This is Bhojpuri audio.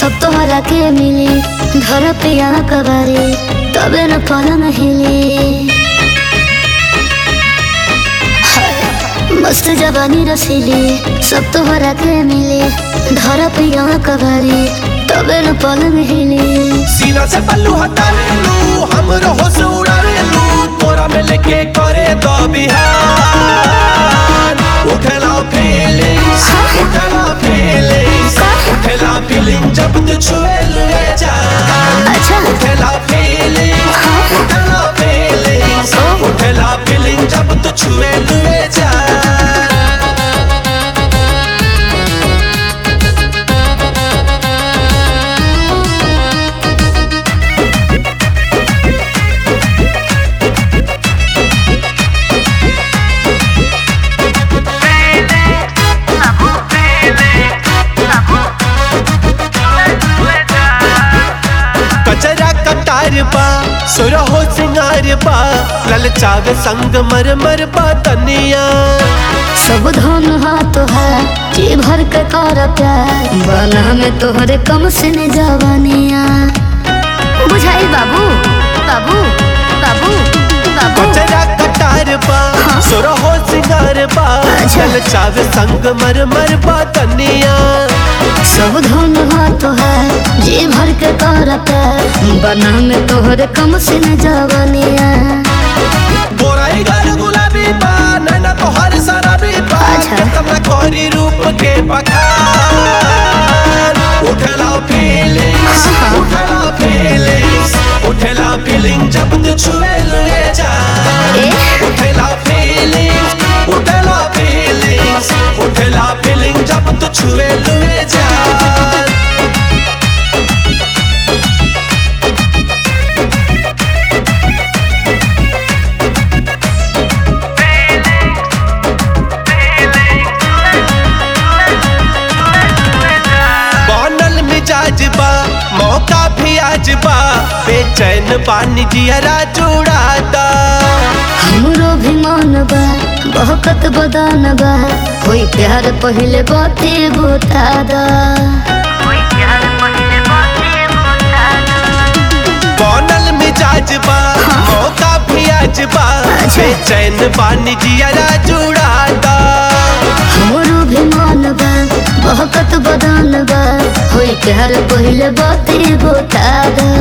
सब तोहरा के मिली घर पे यहाँ कबारी तबे न पलंग हिली हाय, मस्त जवानी रसीली सब तोहरा के मिली घर पे यहाँ कबारी तबे न पलंग हिली सीना से पल्लू हटा ले लू हम रहो से उड़ा ले लू तोरा में लेके करे दो बिहार उठला फीलिंग्स उठला फीलिंग्स उठला फीलिंग जब तू छुए लुए जा अच्छा उठला फीलिंग्स उठला फीलिंग्स उठला फीलिंग जब तू छुए लुए जा कचरा कटार बा सुरहो सिंगार बा ललचावे संग मर मर बा तनिया सब धन हाथ है जी भर के कर प्यार बना में तोहरे कम से न जवानिया बुझाई बाबू बाबू बाबू बाबू कचरा कटार बा हाँ। सुरहो सिंगार बा अच्छा। ललचावे संग मर मर बा तनिया सब धन हाथ है जी भर के कर प्यार बना में तोहरे कम से न जवानिया बोराई गाल गुलाबी बा नैना तो हर सारा भी बा अच्छा। कितना कोरी रूप के बखान उठला फीलिंग्स उठला फीलिंग्स उठला फीलिंग जब तू छुए लुए जा ए? उठला फीलिंग्स उठला फीलिंग्स उठला फीलिंग जब तू छुए लुए जा बनल मिजाज बा मौका भी आज बा बेचैन बानी जियरा जुड़ाता हमरो भी मन बा बहकत बदन बा कोई प्यार पहले बाते बता दा बनल मिजाज बा मौका भी आज बा अच्छा। बेचैन बानी जियरा जुड़ाता हमरो भी मन बा बहकत बदन बा होई प्यार पहले बाते बता दा